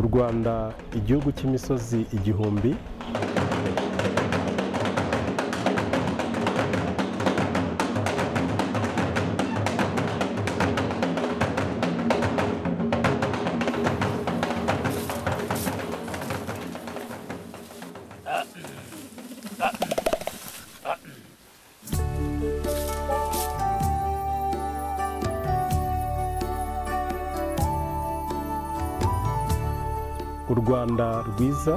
rwanda igihugu cy'imisozi igihumbi u rwanda rwiza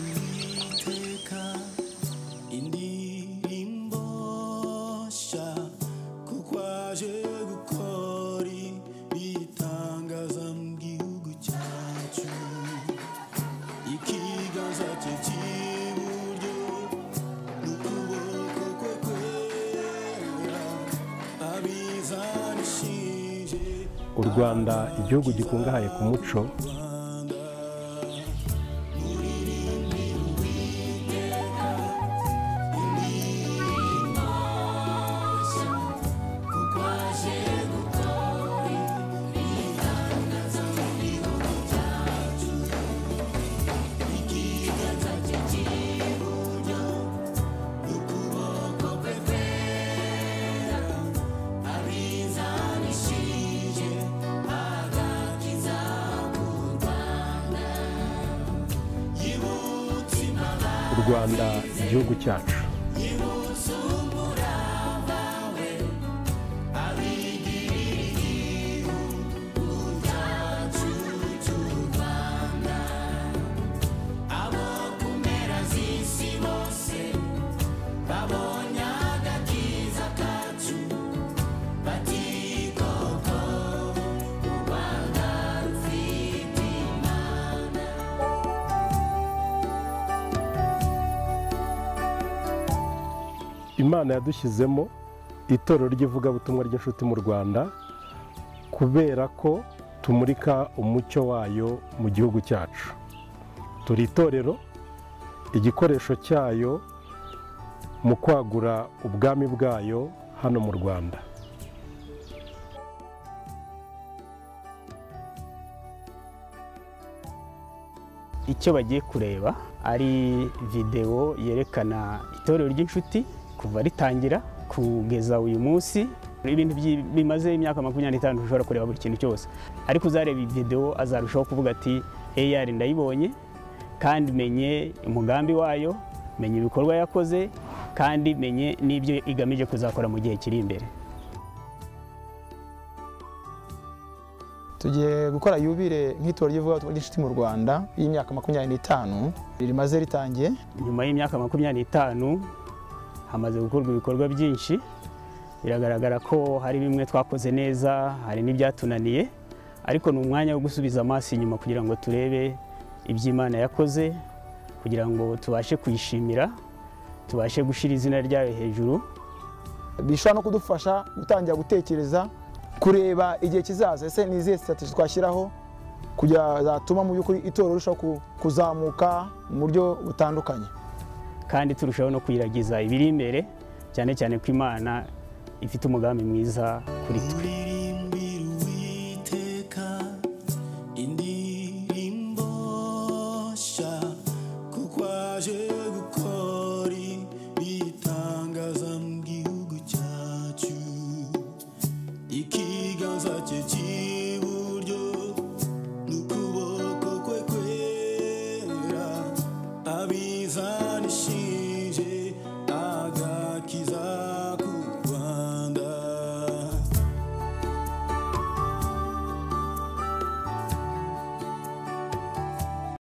Teka indirimbo nshya kukwaje gukora ibitangaza mu gihugu cyacu ikiganza cye cy'iburyo n'ukuboko kwe kwera abizanishije u rwanda igihugu gikungahaye ku muco u rwanda igihugu cyacu imana yadushyizemo itorero ry'ivugabutumwa ry'inshuti mu rwanda kubera ko tumurika umucyo wayo mu gihugu cyacu turi itorero igikoresho cyayo mu kwagura ubwami bwayo hano mu rwanda icyo bagiye kureba ari videwo yerekana itorero ry'inshuti kuva ritangira kugeza uyu munsi ibintu byi- bimaze imyaka makumyabiri n'itanu ushobora kureba buri kintu cyose ariko uzareba iyi videwo azarushaho kuvuga ati AR ndayibonye kandi menye umugambi wayo menye ibikorwa yakoze kandi menye n'ibyo igamije kuzakora mu gihe kiri imbere tugiye gukora yubile nk'itora ry'ivugabutumwa ry'inshuti mu rwanda y'imyaka makumyabiri n'itanu rimaze ritangiye nyuma y'imyaka makumyabiri n'itanu hamaze gukorwa ibikorwa byinshi biragaragara ko hari bimwe twakoze neza hari n'ibyatunaniye ariko ni umwanya wo gusubiza amaso inyuma kugira ngo turebe ibyo Imana yakoze kugira ngo tubashe kuyishimira tubashe gushyira izina ryayo hejuru bishobora no kudufasha gutangira gutekereza kureba igihe kizaza ese ni izihe sitati twashyiraho kugira zatuma mu by'ukuri itorero rirushaho ku- kuzamuka mu buryo butandukanye kandi turushaho no kuyiragiza ibiri imbere cyane cyane ko Imana ifite umugambi mwiza kuri twe muririmbira uwiteka indirimbo nshya kuko aje gukora ibitangaza mu gihugu cyacu ikiganza cye cy'i